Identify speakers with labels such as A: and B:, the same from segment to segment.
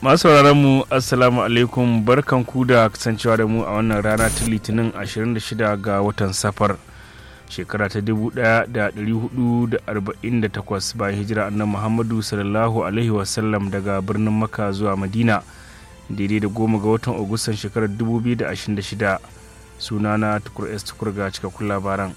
A: masu mu assalamu alaikum barkan ku da kasancewa da mu a wannan rana ta litinin 26 ga watan safar shekara ta 1448 bayan hijira annan muhammadu sallallahu alaihi wasallam daga birnin maka zuwa madina daidai da goma ga watan agustan shekarar 2026 sunana tukur s tukur ga cikakkun labaran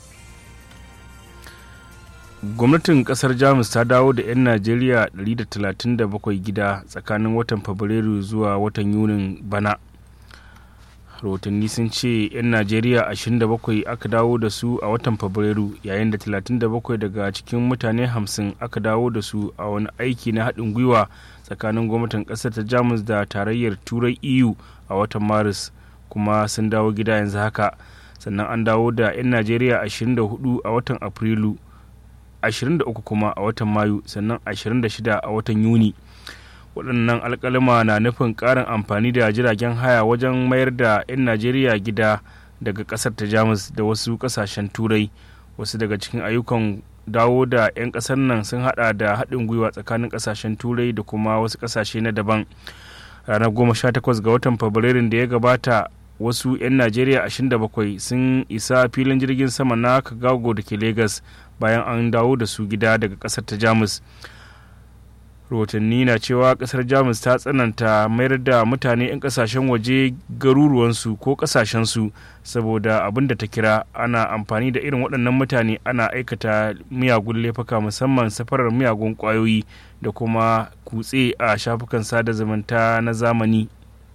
A: gwamnatin kasar jamus ta dawo da 'yan najeriya 137 gida tsakanin watan fabrairu zuwa watan yunin bana rahotanni sun ce 'yan najeriya 27 aka dawo da su a watan fabrairu yayin da 37 daga cikin mutane 50 aka dawo da su a wani aiki na haɗin gwiwa tsakanin gwamnatin ƙasar ta jamus da tarayyar turai eu a watan maris kuma sun dawo gida yanzu haka sannan an dawo da 'yan najeriya 24 a watan afrilu 23 kuma a watan mayu sannan 26 a watan yuni waɗannan alƙalima na nufin ƙarin amfani da jiragen haya wajen mayar da 'yan najeriya gida daga ƙasar ta jamus da wasu ƙasashen turai wasu daga cikin ayyukan dawo da 'yan ƙasar nan sun hada da haɗin gwiwa tsakanin ƙasashen turai da kuma wasu ƙasashe na daban ranar 18 ga watan fabrairun da ya gabata wasu 'yan najeriya 27 sun isa filin jirgin sama na kagago da ke lagos bayan an dawo da su gida daga kasar ta jamus rahotanni na cewa kasar jamus ta tsananta mayar da mutane 'yan kasashen waje garuruwansu ko kasashensu saboda abin da ta kira ana amfani da irin waɗannan mutane ana aikata miyagun laifuka musamman safarar miyagun ƙwayoyi da kuma kutse a shafukan sada zumunta na zamani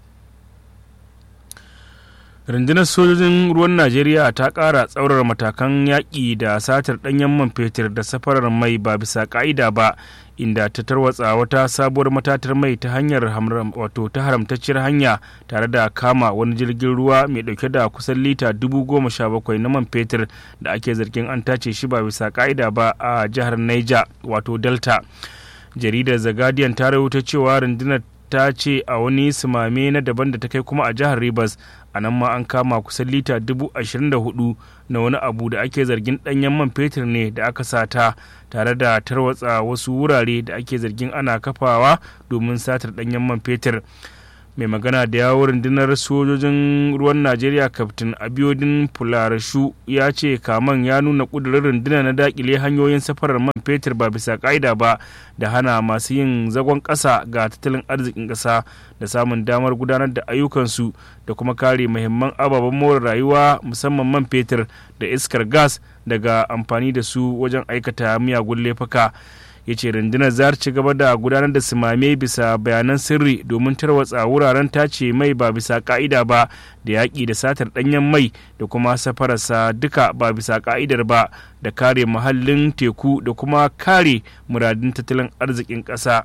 A: rundunar sojojin ruwan najeriya ta ƙara tsaurara matakan yaƙi da satar ɗanyen man fetur da safarar mai ba bisa ƙa'ida ba inda ta tarwatsa wata sabuwar matatar mai ta hanyar wato ta haramtacciyar hanya tare da kama wani jirgin ruwa mai ɗauke da kusan lita dubu goma sha bakwai na man fetur da ake zargin an tace shi ba bisa ƙa'ida ba a jihar niger wato delta jaridar the guardian ta rahoto cewa rundunar ta ce a wani sumame na daban da ta kai kuma a jihar Rivers a nan ma an kama kusan lita dubu ashirin da hudu na wani abu da ake zargin danyen man fetur ne da aka sata tare da tarwatsa wasu wurare da ake zargin ana kafawa domin satar danyen man fetur mai magana da yawon rundunar sojojin ruwan najeriya kaftin abiodun fularashu ya ce kaman ya nuna kudurin rundunar na dakile hanyoyin safarar man fetur ba bisa ka'ida ba da hana masu yin zagon ƙasa ga tattalin arzikin ƙasa da samun damar gudanar da ayyukansu da kuma kare muhimman ababen more rayuwa musamman man fetur da iskar gas daga amfani da su wajen aikata miyagun laifuka. ya ce rundunar za ci gaba da gudanar da simame bisa bayanan sirri domin tarwatsa wuraren tace mai ba bisa ka'ida ba da yaƙi da satar ɗanyen mai da kuma safararsa duka ba bisa ka'idar ba da kare muhallin teku da kuma kare muradin tattalin arzikin ƙasa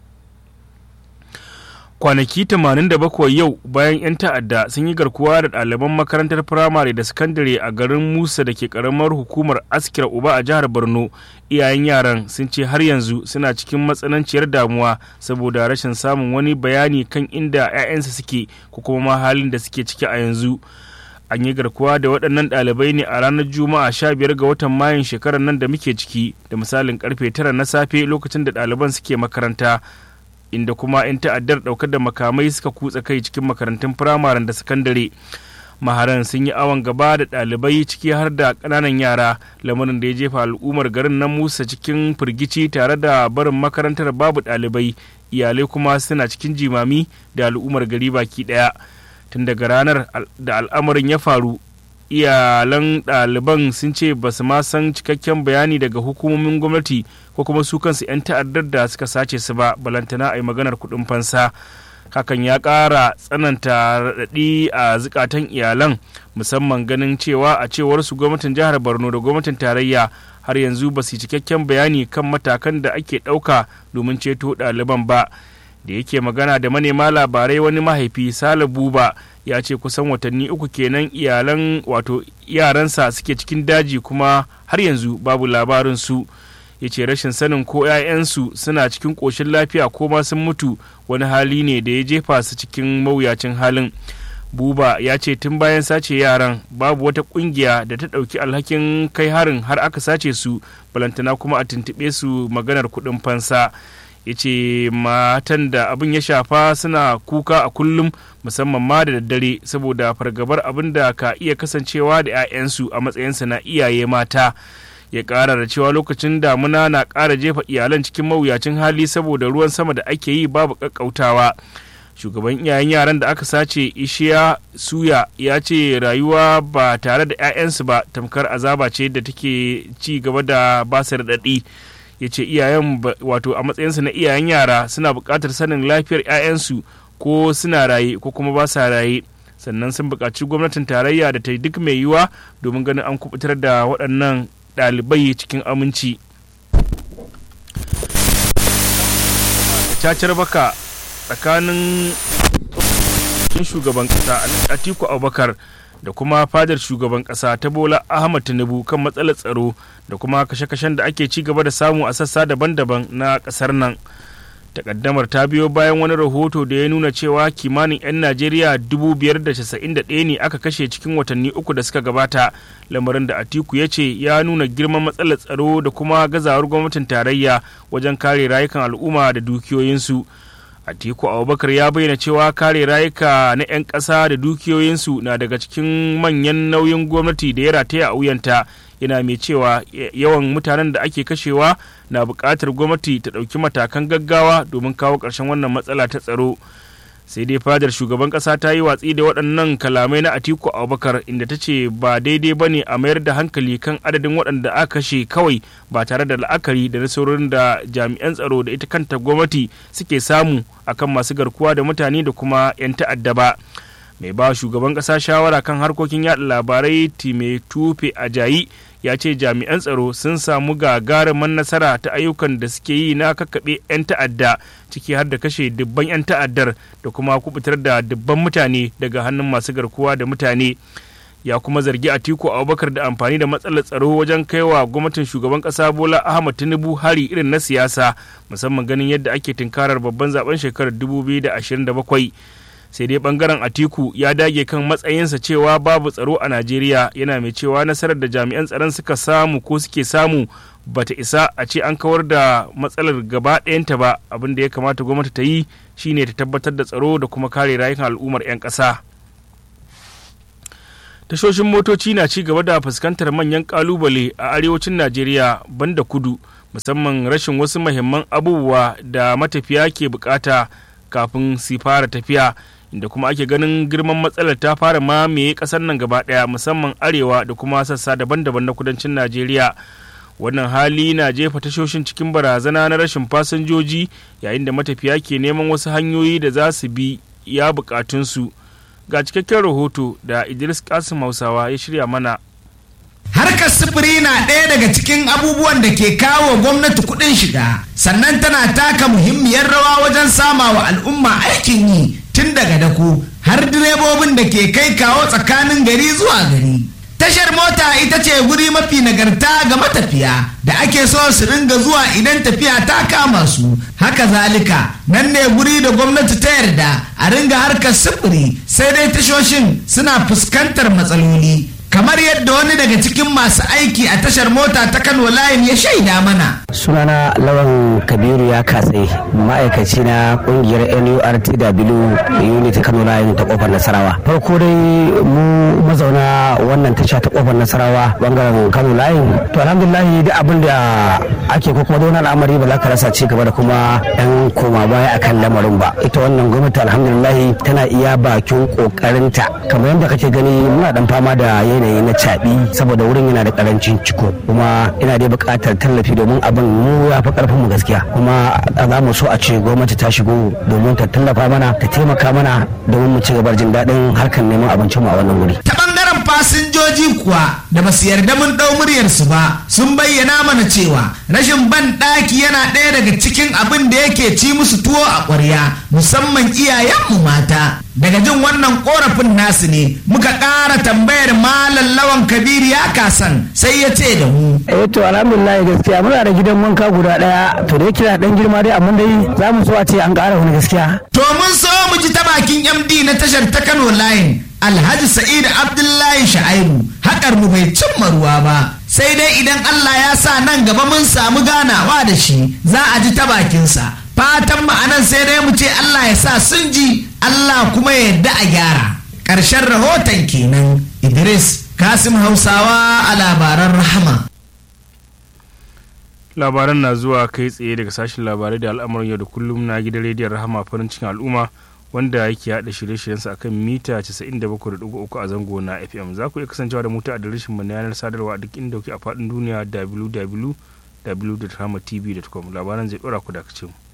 A: kwanaki 87 yau bayan 'yan ta'adda sun yi garkuwa da ɗaliban makarantar firamare da sakandare a garin musa da ke karamar hukumar askira uba a jihar borno iyayen yaran sun ce har yanzu suna cikin matsananciyar damuwa saboda rashin samun wani bayani kan inda 'ya'yansa suke ko kuma halin da suke ciki a yanzu an yi garkuwa da waɗannan ɗalibai ne a ranar juma'a 15 ga watan mayun shekarar nan da muke ciki da misalin karfe 9 na safe lokacin da ɗaliban suke makaranta inda kuma 'yan ta'addar ɗaukar da makamai suka kutsa kai cikin makarantun firamaren da sakandare maharan sun yi awon gaba da ɗalibai ciki har da ƙananan yara lamarin da ya jefa al'ummar garin na musa cikin firgici tare da barin makarantar babu ɗalibai iyalai kuma suna cikin jimami da al'ummar gari baki ɗaya tun daga ranar da al'amarin ya faru iyalan ɗaliban sun ce ba su ma san cikakken bayani daga hukumomin gwamnati ko kuma su kansu 'yan ta'addar da suka sace su ba balantana a yi maganar kuɗin fansa hakan ya ƙara tsananta raɗaɗi a zukatan iyalan musamman ganin cewa a cewar su gwamnatin jihar borno da gwamnatin tarayya har yanzu ba su cikakken bayani kan matakan da ake ɗauka domin ceto ɗaliban ba da yake magana da manema labarai wani mahaifi sale buba ya ce kusan watanni uku kenan iyalan wato yaransa suke cikin daji kuma har yanzu babu labarin su ya ce rashin sanin ko 'ya'yansu suna cikin ƙoshin lafiya ko ma sun mutu wani hali ne da ya jefa su cikin mawuyacin halin buba ya ce tun bayan sace yaran babu wata kungiya da ta ɗauki alhakin kai harin har aka sace su balantana kuma a tuntuɓe su maganar kuɗin fansa ya ce matan da abin ya shafa suna kuka a kullum musamman ma da daddare saboda fargabar abin da ka iya kasancewa da 'ya'yansu a matsayinsa na iyaye mata ya ƙara da cewa lokacin damuna na ƙara jefa iyalan cikin mawuyacin hali saboda ruwan sama da ake yi babu ƙaƙƙautawa shugaban iyayen yaran da aka sace ishiya suya ya ce rayuwa ba tare da 'ya'yansu ba tamkar azaba ce da take ci gaba da basu raɗaɗi ya ce iyayen wato a matsayinsu na iyayen yara suna buƙatar sanin lafiyar 'ya'yansu ko suna raye ko kuma ba sa raye sannan sun buƙaci gwamnatin tarayya da ta yi duk mai yiwuwa domin ganin an kubutar da waɗannan ɗalibai cikin aminci cacar baka tsakanin shugaban ƙasa atiku abubakar da kuma fadar shugaban kasa ta bola ahmad tinubu kan matsalar tsaro da kuma kashe-kashen da ake ci gaba da samu a sassa daban-daban na kasar nan takaddamar ta biyo bayan wani rahoto da ya nuna cewa kimanin 'yan najeriya 591 ne aka kashe cikin watanni uku da suka gabata lamarin da atiku ya ce ya nuna girman matsalar tsaro da kuma gazawar gwamnatin tarayya wajen kare rayukan al'umma da dukiyoyinsu Atiku Abubakar ya bayyana cewa kare rayuka na 'yan ƙasa da dukiyoyinsu na daga cikin manyan nauyin gwamnati da ya rataya a wuyanta yana mai cewa yawan mutanen da ake kashewa na buƙatar gwamnati ta ɗauki matakan gaggawa domin kawo ƙarshen wannan matsala ta tsaro. sai dai fadar shugaban kasa ta yi watsi da waɗannan kalamai na atiku abubakar inda ta ce ba daidai ba ne a mayar da hankali kan adadin waɗanda aka kashe kawai ba tare da la'akari da nasarorin da jami'an tsaro da ita kanta gwamnati suke samu akan masu garkuwa da mutane da kuma 'yan ta'adda ba mai ba shugaban kasa shawara kan harkokin yaɗa labarai time tufe ajayi ya ce jami'an tsaro sun samu gagarumin nasara ta ayyukan da suke yi na kakkaɓe 'yan ta'adda ciki har da kashe dubban 'yan ta'addar da kuma kubutar da dubban mutane daga hannun masu garkuwa da mutane ya kuma zargi atiku abubakar da amfani da matsalar tsaro wajen kaiwa gwamnatin shugaban kasa bola ahmad tinubu hari irin na siyasa musamman ganin yadda ake tunkarar babban zaben shekarar 2027 sai dai bangaren atiku ya dage kan matsayinsa cewa babu tsaro a najeriya yana mai cewa nasarar da jami'an tsaron suka samu ko suke samu bata isa a ce an kawar da matsalar gaba ɗayanta ba abin da ya kamata gwamnati ta yi shine ta tabbatar da tsaro da kuma kare rayukan al'ummar 'yan ƙasa tashoshin motoci na ci gaba da fuskantar manyan kalubale a arewacin najeriya banda kudu musamman rashin wasu mahimman abubuwa da matafiya ke bukata kafin su fara tafiya inda kuma ake ganin girman matsalar ta fara mamaye kasar nan gaba daya musamman arewa da kuma sassa daban-daban na kudancin najeriya wannan hali na jefa tashoshin cikin barazana na rashin fasinjoji yayin da matafiya ke neman wasu hanyoyi da za su bi ya bukatunsu ga cikakken rahoto da idris kasim hausawa ya shirya mana
B: Harkar sufuri na ɗaya daga cikin abubuwan da ke kawo gwamnati kuɗin shiga, sannan tana taka muhimmiyar rawa wajen sama wa al'umma aikin yi tun daga dako har direbobin da ke kai kawo tsakanin gari zuwa gari. Tashar mota ita ce guri mafi nagarta ga matafiya da ake so su ringa zuwa idan tafiya ta kama su. Haka zalika nan ne guri da gwamnati ta yarda a ringa harkar sufuri sai dai tashoshin suna fuskantar matsaloli. kamar yadda wani daga cikin masu aiki a tashar mota ta kano layin ya shaida mana
C: sunana lawan kabiru ya katse ma'aikaci na kungiyar nurtw unit kano layin ta kofar nasarawa farko dai mu mazauna wannan tasha ta kofar nasarawa bangaren kano layin to alhamdulillahi duk abin da ake ko kuma wani al'amari ba za ka rasa ci gaba da kuma yan koma baya akan lamarin ba ita wannan gwamnati alhamdulillahi tana iya bakin kokarinta kamar yadda kake gani muna dan fama da yanayi na caɓi saboda wurin yana da karancin ciko kuma ina dai buƙatar tallafi domin abin mu ya fi ƙarfin mu gaskiya kuma za mu so a ce gwamnati ta shigo domin ta tallafa mana ta taimaka mana domin mu ci gaba jin daɗin harkar neman abincin mu a wannan wuri.
B: ta ɓangaren fasinjoji kuwa da ba su yarda mun ɗau muryarsu ba sun bayyana mana cewa rashin ban ɗaki yana ɗaya daga cikin abin da yake ci musu tuwo a ƙwarya musamman iyayenmu mata daga jin wannan korafin nasu ne muka ƙara tambayar malam lawan kabir ya kasan sai ya ce da mu
C: eh to alhamdulillah gaskiya muna da gidan wanka guda daya to da yake da dan girma dai amma dai za mu so a ce an ƙara wani gaskiya
B: to mun so mu ji ta bakin md na tashar ta kano line alhaji sa'id abdullahi sha'aibu haƙar mu bai cimma ruwa ba sai dai idan allah ya sa nan gaba mun samu ganawa da shi za a ji ta bakinsa fatan ma'anan sai dai mu ce Allah ya sa sun ji Allah kuma ya yarda a gyara ƙarshen rahoton kenan Idris Kasim Hausawa a labaran rahama
A: labaran na zuwa kai tsaye daga sashen labarai da al'amuran yau da kullum na gidan rediyon rahama farin cikin al'umma wanda yake haɗa shirye-shiryensa akan mita 97.3 a zango na fm za ku iya kasancewa da mutu a adireshin mu na yanar sadarwa duk inda kuke a faɗin duniya www.rahamatv.com labaran zai ɗora ku da mu.